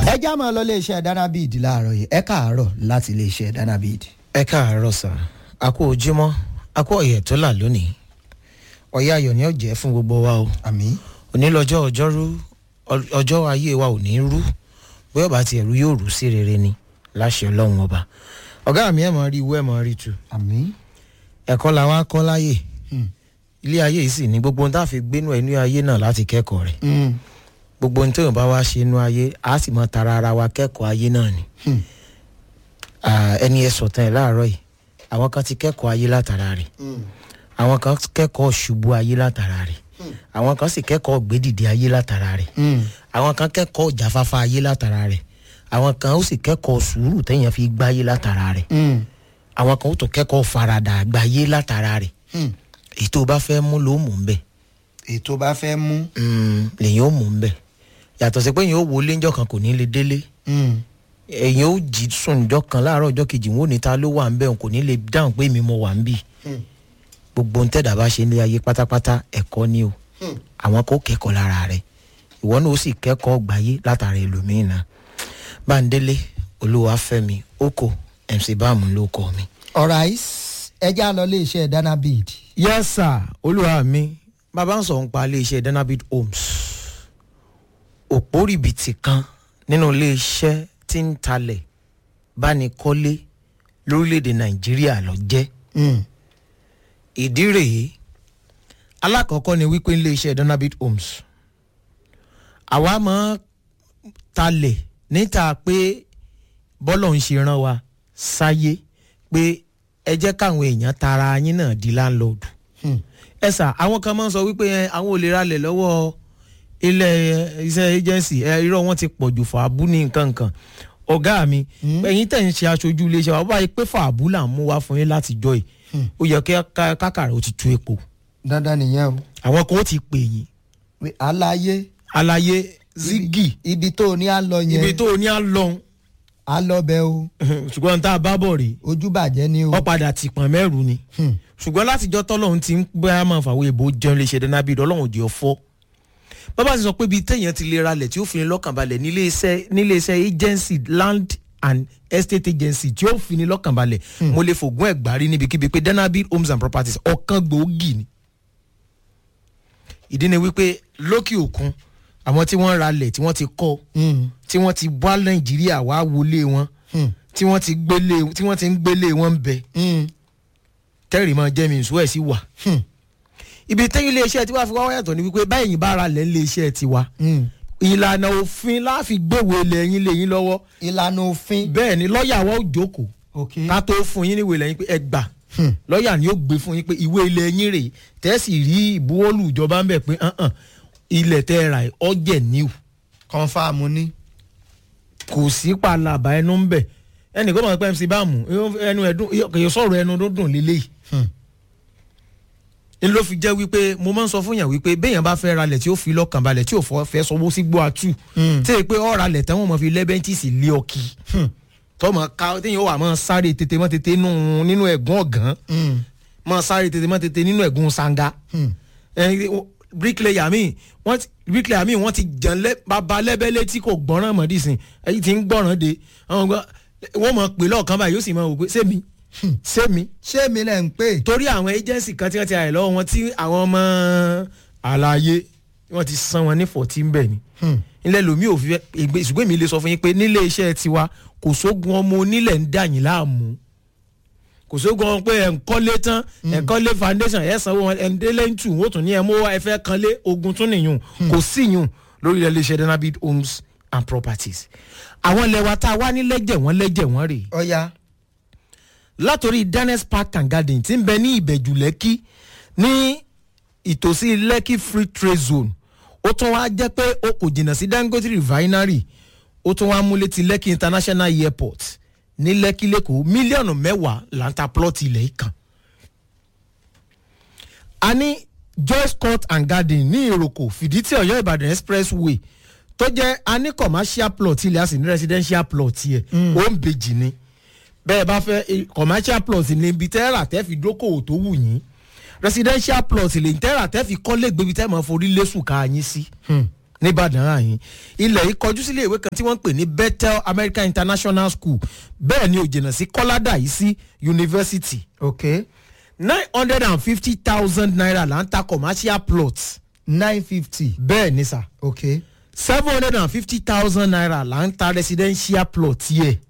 ẹ já máa lọ iléeṣẹ́ danabid láàárọ̀ yìí ẹ káàárọ̀ láti iléeṣẹ́ danabid. ẹ káàárọ̀ sà a kú ojúmọ́ a kú ọ̀yẹ̀ tó là lónìí ọ̀yẹ́ ayọ̀ ni ó jẹ́ fún gbogbo wa o àmì. òní lọ́jọ́ ọjọ́rú ọ- ọjọ́ ayé wa ò ní rú bóyá ọba tiẹ̀ rú yóò rú sí rere ni láṣẹ ọlọ́run ọba ọ̀gá mi ẹ̀ mọ̀ rí iwú ẹ̀ mọ̀ rí tu àmì. ẹ̀kọ́ la wá kọ́ láyè Hmm. ilé ayé yìí sì ní gbogbo ohun tá a fi gbénú ẹnu ayé náà láti kẹ́kọ̀ọ́ rẹ̀ Mm. gbogbo ohun tóyàn bá wá ṣe inú ayé a sì mọ tara ara wa kẹ́kọ̀ọ́ ayé náà ni Hmm. Ah, ẹni ẹ sọ̀tàn ẹ̀ láàárọ̀ yìí àwọn kan ti kẹ́kọ̀ọ́ ayé látara rẹ̀ Mm. àwọn kan kẹ́kọ̀ọ́ ṣubú ayé látara rẹ̀ àwọn kan sì kẹ́kọ̀ọ́ gbédìde ayé látara rẹ̀ Mm. àwọn kan kẹ́kọ̀ọ́ jáfáfá ayé látara rẹ̀ àwọn kan ó sì kẹ́kọ̀ọ́ sùúrù téèyàn fi gbáyé látara rẹ̀ Mm. àwọn kan ó tó kẹ́kọ̀ọ́ faradà àgbáyé látara rẹ̀ Mm. èyí tó bá fẹ́ mú ló mú ń bẹ̀ ètò bá fẹ́ mú. lèyìn ó mú ń bẹ̀ yàtọ̀ sí pé èyàn ó wọlé ńjọ́ kan kò ní lè délé Mm. èyàn ó jí sùn ńjọ́ kan láàárọ̀ ọjọ́ kejì wọn ò ní ta ló wà ń bẹ̀ òun kò ní lè dáhùn pé èmi mo wà ń bì Mm. gbogbo ń tẹ̀dá bá ṣe ní ayé pátápátá ẹ̀kọ́ ni o Mm. àwọn kò kẹ́kọ̀ọ́ lára rẹ̀ ìwọ náà ó sì kẹ́kọ̀ọ́ gbáyé látara ẹlòmíín náà báńdélé olúwàfẹ́mi oko mc báàmù ló kọ́ mi. alright ẹ já lọ iléeṣẹ́ danabid. yes sir olúwa mi bàbá ń sọ ń pa iléeṣẹ́ danabid homes òpó rìbìtì kan nínú iléeṣẹ́ tí ń talẹ̀ bánikọ́lé lórílẹ̀‐èdè nàìjíríà lọ jẹ́ Mm. ìdí rèé alákọ̀ọ́kọ́ ni wípé iléeṣẹ́ donabit homes àwa máa talẹ̀ níta pé bọ́lọ̀ ń ṣe rán wa sáyé pé ẹ jẹ́ káwọn èèyàn tara yín náà di láńlọ́ọ̀dù Mm. ẹ sà àwọn kan máa ń sọ wípé ẹ, àwọn ò lè ralẹ̀ lọ́wọ́ ilé ẹ, iṣẹ́ agency ẹ, irọ́ wọn ti pọ̀ jù fàábù ní nǹkan nǹkan ọ̀gá mi ẹ̀yin tẹ̀ ń ṣe aṣojú iléeṣẹ́ wa báyìí pé fàábù là ń mú wá fún yín láti jọ yìí ó yẹ kí ká- kákàrà ó ti tú epo dandan nìyẹn o. àwọn kan ó ti pè yín pé aláyé àlàyé zigi ibi tó o ní à ń lọ yẹn ibi tó o ní à ń lọ à lọ bẹ o ṣùgbọ́n tá a bá bọ̀ rèé ojú bàjẹ́ ni o. wọ́n padà ti pọ̀n mẹ́rù ni Hmm. ṣùgbọ́n látijọ́ tọ́lọ́run ti ń bá máa fàwọn èèbò jẹun lè ṣe dáná bíi ọlọ́run jẹ́ ọ̀fọ́ bàbá ti sọ pé bíi téèyàn ti lè ralẹ̀ tí ó fi ní lọ́kàn balẹ̀ nílé iṣẹ́ nílé iṣẹ́ agency land and estate agency tí ó fi ní lọ́kàn balẹ̀ mo lè fògùn ẹ̀gbárí níbikíbi pé danabi homes and properties ọ̀kan gbòógì ni ìdí ni wípé lókè òkun àwọn tí wọ́n ralẹ̀ tí wọ́n ti kọ́ Mm. tí wọ́n ti wá nàìjíríà wá wọlé wọn Hmm. tí wọ́n ti gbélé tí wọ́n ti ń gbélé wọn bẹ Mm. tẹ́rì máa jẹ́ mi ìṣó ẹ̀ sí wà. Hmm. ibi tẹ́yìn iléeṣẹ́ tiwa fi wá wá yàtọ̀ ni wípé báyìí bá ra lẹ̀ iléeṣẹ́ tiwa Mm. ìlànà òfin láfi gbéwò ilẹ̀ yín lé yín lọ́wọ́ ìlànà òfin. bẹ́ẹ̀ ni lọ́ọ̀yà wa ó jókòó ok. ká tó fún yín níwèé lẹ́yìn pé ẹ gbà Hmm. lọ́ọ̀yà ni ó gbé fún yín pé ìwé ilẹ̀ yín rèé tẹ́sì rí ìbuwọ́lù ìjọba ń bẹ̀ pé hàn ilẹ̀ tẹ́ ẹ rà ẹ̀ ọ̀jẹ̀ níwù kọ́nfàmù ni. kò sí palaba ẹnu ń bẹ̀ ẹnì kó mọ̀ pé mc báàmù ẹnu ẹ̀dùn kì í sọ̀rọ̀ ẹnu dúndùn lélẹ́yìí Hmm. n ló fi jẹ́ wípé mo máa ń sọ fún yàn wípé béèyàn bá fẹ́ ralẹ̀ tí ó fi lọ́kàn balẹ̀ tí ò fọ́ fẹ́ sọwọ́ sí gbọ́ àtú Mm. tí èyí pé ọ̀ ralẹ̀ tán wọ́n mọ̀ fi lẹ́bẹ̀ntìsì lé ọkì tọ́mọ ká téèyàn wà máa sáré tètè mọ́ tètè nù- nínú ẹ̀gún ọ̀gán Mm. máa sáré tètè mọ́ tètè nínú ẹ̀gún sanga Hmm. bíríkìlẹ̀yà mi wọ́n ti bíríkìlẹ̀yà mi wọ́n ti jàn lẹ́ bàbá lẹ́bẹ̀lẹ́ tí kò gbọ́ràn mọ́ dìsìn èyí ti ń gbọ́ràn de àwọn gbọ́ wọ́n mọ̀ pé lọ́ọ̀kan báyìí yóò sì mọ̀ wò pé sẹ́mi sẹ́mi ṣé mi lẹ̀ ń pè. torí àwọn agency kan tí wọ́n ti àyè lọ́wọ́ wọn tí àwọn ọmọ àlàyé wọ́n ti san wọn ní fourteen bẹ́ẹ̀ ni Hmm. ilẹ̀ lomi ò fi ẹgbẹ́ ṣùgbọ́n èmi lè sọ fún yín pé nílé iṣẹ́ tiwa kò sógun ọmọ onílẹ̀ ń dà yín láàmú kò sógun ọmọ pé ẹ̀ ń kọ́lé tán ẹ̀ ń kọ́lé foundation ẹ̀ sanwó wọn ẹ̀ ń délé ń tù wọ́n tún ní ẹ̀ mú ẹ fẹ́ kanlé ogun tún nìyún kò sí yún lórí ilẹ̀ iṣẹ́ danabid homes and properties àwọn ilẹ̀ wa tá a wá ní lẹ́jẹ̀ wọ́n lẹ́jẹ̀ wọ́n rèé ọ̀ya. látòrí danes park and garden tí ń bẹ ní ìbẹ̀jù lẹ́kí ní ìtòsí lẹ́kí free trade zone ó tún wá jẹ́ pé ó kò jìnnà sí dangote refinery ó tún wá múlẹ̀ ti lẹ́kí international airport ní lẹ́kí lẹ́kọ̀ọ́ mílíọ̀nù mẹ́wàá là ń ta plọ́ọ̀tì ilẹ̀ yìí kan. a ní joyce court and garden ní ìròkò fìdítì ọ̀yọ́ ìbàdàn expressway tó jẹ́ a ní commercial plot ilẹ̀ a sì ní residential plot yẹ ó ń bejì ni bẹ́ẹ̀ bá fẹ́ eh, commercial plot ní ibi tẹ́rà tẹ́ fi dókòwò tó wù yín residential plot lè tẹ́rà tẹ́ fi kọ́lé gbébi tẹ́ mọ̀ forí lẹ́sùn ká yín sí nìbàdàn àyìn ilẹ̀ yìí kọjú sílé ìwé kan tí wọ́n ń pè ní bethel american international school bẹ́ẹ̀ ni ò jìnnà sí kọ́ládà yìí sí yunifásitì ok nine hundred and fifty thousand naira là ń ta commercial plot nine fifty bẹ́ẹ̀ ni sà ok seven hundred and fifty thousand naira là ń ta residential plot yẹ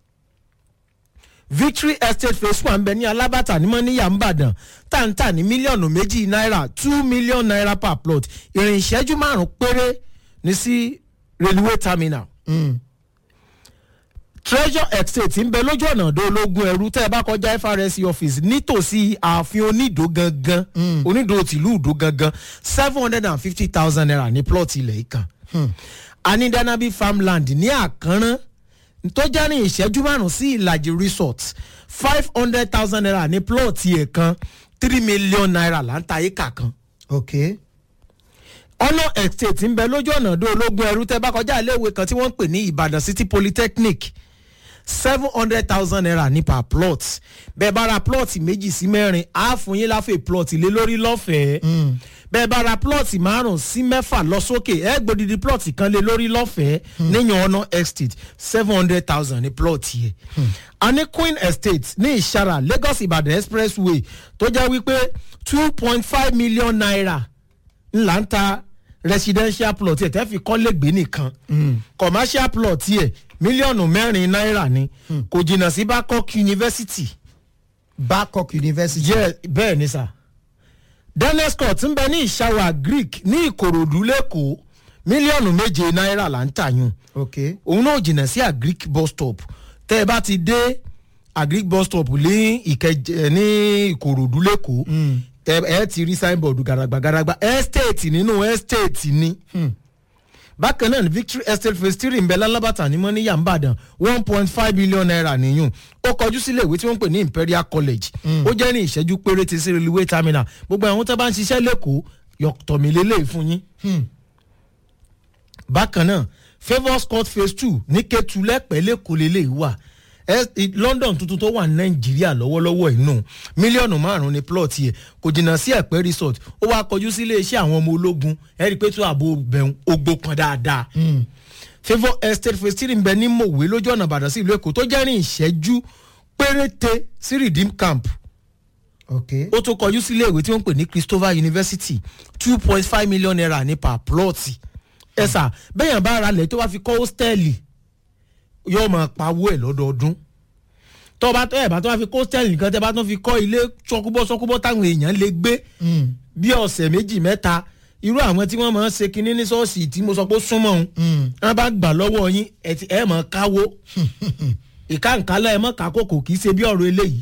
victory estate phase one bẹ ní alábàtà ní mọ́níyà ńbàdàn táǹtà ní mílíọ̀nù méjì náírà two million naira per plot ìrìn ìṣẹ́jú márùn-ún péré ní sí railway terminal mm. treasure estate ń bẹ lójú ọ̀nà ọ̀dọ́ ológun ẹrú tẹ́ ẹ bá kọjá frsc office nítòsí ààfin onídò gangan onídò tìlú ìdó gangan seven hundred and fifty thousand naira ní plot ilẹ̀ yìí kan anidanabi farmland ní àkànrán tó jẹ́ ní ìṣẹ́jú márùn-ún sí ìlàjì resort five hundred thousand naira ní plot yẹn kan three million naira là ń ta éka kan ok ọ̀nà estate ń bẹ lójú ọ̀nà ọ̀dọ́ ológun ẹrú tẹ́ bá kọjá iléèwé kan tí wọ́n ń pè ní ìbàdàn city polytechnic seven hundred thousand naira ní per plot bẹ́ẹ̀ bá ra plot méjì sí mẹ́rin á fún yín láfẹ̀ plot lé lórí lọ́fẹ̀ẹ́ bẹ́ẹ̀ bá ra plot márùn sí mẹ́fà lọ sókè ẹ gbòdìdí plot kan lé lórí lọ́fẹ̀ẹ́ níyàn ọ̀nà estate seven hundred thousand ní plot yẹ a ní queen estate ní ìṣara lagos ìbàdàn expressway tó jẹ́ wípé two point five million naira ńlá ń ta residential plot yẹ tẹ́ fi kọ́lé gbé nìkan commercial plot yẹ mílíọ̀nù mẹ́rin náírà ni kò jìnnà sí babcock university babcock university jẹ́ bẹ́ẹ̀ ni sà daniel scott ń bẹ ní ìṣàwà greek ní ìkòròdú lẹ́kọ̀ọ́ mílíọ̀nù méje náírà là ń tàyún ok òun náà jìnnà sí agric bus stop tẹ́ ẹ bá ti dé agric bus stop ní ìkẹjẹ ní ìkòròdú lẹ́kọ̀ọ́ ẹ ẹ ti rí signboard garagba garagba estate nínú estate ni bákan náà ní victory estate phase three ń bẹ lálábàtà ní mọ́níyà ńbàdàn one point five billion naira nìyún ó kọjú sílé ìwé tí wọ́n ń pè ní imperial college ó jẹ́ ní ìṣẹ́jú péréte sí railway terminal gbogbo àwọn tó bá ń ṣiṣẹ́ lẹ́kọ̀ọ́ yọ̀tọ̀mílélẹ́ fún yín bákan náà favours court phase two ní kẹtùlẹ́pẹ́ lẹ́kọ̀ọ́ lélẹ̀ wà Ẹ- i- london tuntun tó wà ní nàìjíríà lọ́wọ́lọ́wọ́ inú mílíọ̀nù márùn-ún ní plot yẹ kò jìnnà sí ẹ̀pẹ́ resort ó wá kọjú sí iléeṣẹ́ àwọn ọmọ ológun ẹ rí i pé tó ààbò bẹ̀rù ogbó kan dáadáa favour estate phase three ń bẹ ní mòwe lójú ọ̀nà ìbàdàn sí ìlú èkó tó jẹ́ ní ìṣẹ́jú péréte sí redeem camp ok ó tún kọjú sílé ìwé tí wọ́n ń pè ní christopher university two point five million naira ní per plot ẹ sà bẹ́yàn bá ara lẹ̀ tó bá fi kọ́ hóstẹ́ẹ̀lì yóò máa pawó ẹ̀ lọ́dọọdún tó bá tó ẹ̀ bá tó bá fi kọ́ hóstẹ́ẹ̀lì nìkan tẹ́ bá tó fi kọ́ ilé sọkúbọ́ sọkúbọ́ táwọn èèyàn lè gbé bí ọ̀sẹ̀ méjì mẹ́ta irú àwọn tí wọ́n máa ń ṣe kinní ní ṣọ́ọ̀ṣì tí mo sọ pé ó súnmọ́ òun wọ́n bá gbà lọ́wọ́ yín ẹ̀ ti- ẹ̀ máa káwó ìkàǹkálẹ̀ ẹ̀ mọ̀ kákòkò kì í ṣe bí ọ̀rọ̀ eléyìí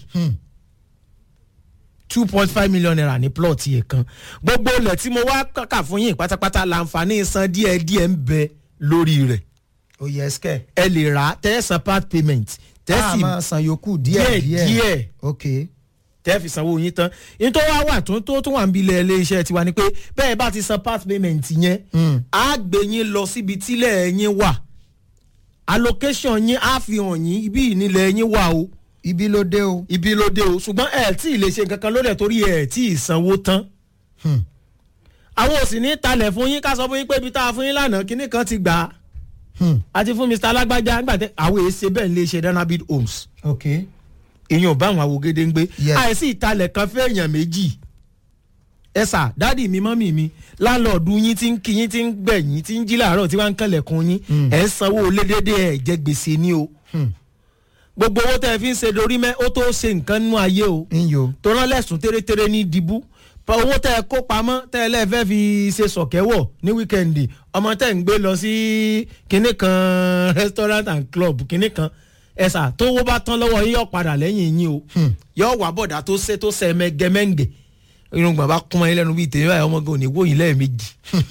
two point five million naira ní plot yẹn kan gbogbo ilẹ̀ tí mo wá kàkà fún yín pátápátá láǹfààní san díẹ̀ díẹ̀ ń bẹ lórí rẹ̀ ó yẹ ẹsikẹ ẹ lè rà á tẹ́ ẹ san part payment tẹ́ a sì máa san yòókù díẹ̀ díẹ̀ díẹ̀ díẹ̀ ok tẹ́ fi sanwó yín tán yín tó wá wà tó tó tó wà ń bilẹ̀ ilé iṣẹ́ tiwa ni pé bẹ́ẹ̀ bá ti san part payment yẹn á gbé yín lọ síbi tílẹ̀ yín wà allocation yín á fi hàn yín ibi ìnílẹ̀ yín wà o ibi ló dé o ibi ló dé o ṣùgbọ́n ẹ̀ tí ì lè ṣe nǹkan kan lórí ẹ̀ torí ẹ̀ tí ì sanwó tán. àwọn ò sì ní talẹ̀ fún yín ká sọ fún yín pé ibi tá a fún yín lánàá kinní kan ti gbà á. àti fún mr alágbájá nígbà tẹ àwọn èyí ṣe bẹ́ẹ̀ lè ṣe danabid homes. ok èèyàn bá àwọn àwògede ń gbé. Yes. àìsí ìtalẹ̀ kan fẹ́ èèyàn méjì. ẹ sà dádì mi mọ́mì mi láńlọ́ọ̀dù yín ti ń kí yín ti ń gbẹ̀yìn ti ń jí làárọ̀ tí wọ́n ń kẹlẹ̀kùn yín ẹ̀ ń sanwó lédèdè ẹ̀ jẹ́ gbèsè ní o. gbogbo owó tẹ́ ẹ fi ń ṣe dorí mẹ́ ó tó ṣe nǹkan nínú ayé o ń yo tó rán lẹ́sùn tẹ́rẹ́tẹ́rẹ́ ní dìbú pa owó tẹ́ ẹ kó pamọ́ tẹ́ ẹ lẹ́ẹ̀fẹ́ fi ṣe sọ̀kẹ́wọ̀ ní wíkẹ́ndì ọmọ tẹ́ ń gbé lọ sí kinní kan restaurant and club kinní kan ẹ̀sà tó owó bá tán lọ́wọ́ yín yọ̀ padà lẹ́yìn yín o yọ̀ wà bọ̀dà tó ṣe tó ṣe mẹ́gẹ́mẹ́ngẹ́ irun gbàgbà kún ẹ lẹ́nu bíi tèmi báyìí ọmọ gan ò ní wòyìn lẹ́ẹ̀mejì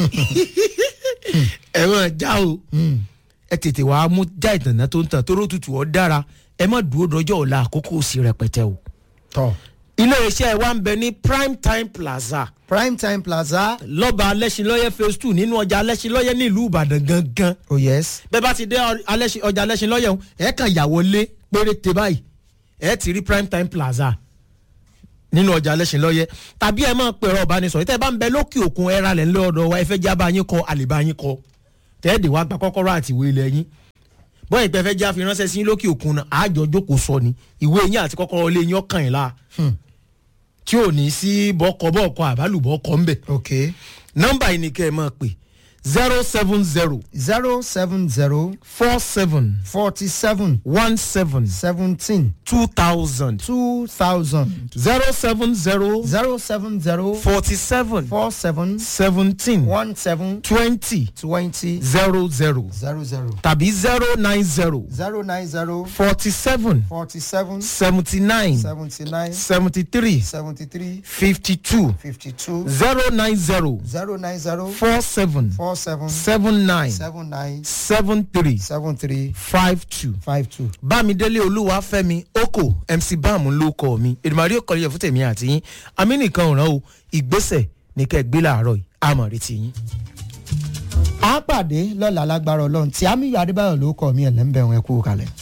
ẹ̀rọ já o ẹ tètè wàá mú já ìtànà tó ń tàn tó rótùtù ọ́ dára ẹ má dúró dọjọ́ ọ̀la àkókò sí rẹpẹtẹ o tọ iléeṣẹ́ wa ń bẹ ní prime time plaza prime time plaza lọ́ba alẹ́sìnlọ́yẹ phase two nínú ọjà alẹ́sìnlọ́yẹ nílùú ìbàdàn gangan oh yes bẹ́ẹ̀ bá ti dé alẹ́sìn- ọjà alẹ́sìnlọ́yẹ ọ̀hún ẹ̀ kàn yà wọlé péréte báyìí ẹ̀ ti rí prime time plaza nínú ọjà alẹ́sìnlọ́yẹ tàbí ẹ̀ máa pẹ̀rọ ọ̀bánisọ̀rọ̀ tẹ́ ẹ bá ń bẹ lókè òkun ẹ̀ ra lẹ̀ ńlẹ́ ọ̀dọ̀ wa ẹ fẹ́ jábá yín kọ àlèbá yín kọ tẹ́ẹ̀dẹ̀ wá gba kọ́kọ́rọ́ àti ìwé ilẹ̀ yín bọ́ọ̀ ìpẹ́ fẹ́ já fi ránṣẹ́ sí yín lókè òkun náà àjọ jókòó sọ ni ìwé yín àti kọ́kọ́rọ́ ilé yín ọkàn yín la tí ò ní sí bọ́kọ bọ́ọ̀kọ àbálùbọ́ọ̀kọ ńbẹ̀ ok nọ́mbà yìí ni kẹ́ ẹ máa pè zero seven zero zero seven zero four seven forty seven one seven seventeen two thousand two thousand zero seven zero zero seven zero forty seven four seven seventeen one seven twenty twenty zero zero zero zero tàbí zero nine zero zero nine zero forty seven forty seven seventy nine seventy nine seventy three seventy three fifty two fifty two zero nine zero zero nine zero four seven four seven seven nine seven nine seven three seven three five two. five two. bámidélé olúwàfẹ́mi oko mc bam ló kọ mi èdèmàrí ò kọlẹ̀ fún tèmi àti yín àmì nìkan ò rán o ìgbésẹ̀ ní kẹ́ ẹ gbé làárọ̀ yìí àmọ̀ retí yín. a pàdé lọ́la lágbára ọlọ́run tí àmì adébáyọ̀ ló kọ́ mi ẹ̀ lẹ́ńbẹ̀rún ẹ̀kú kalẹ̀.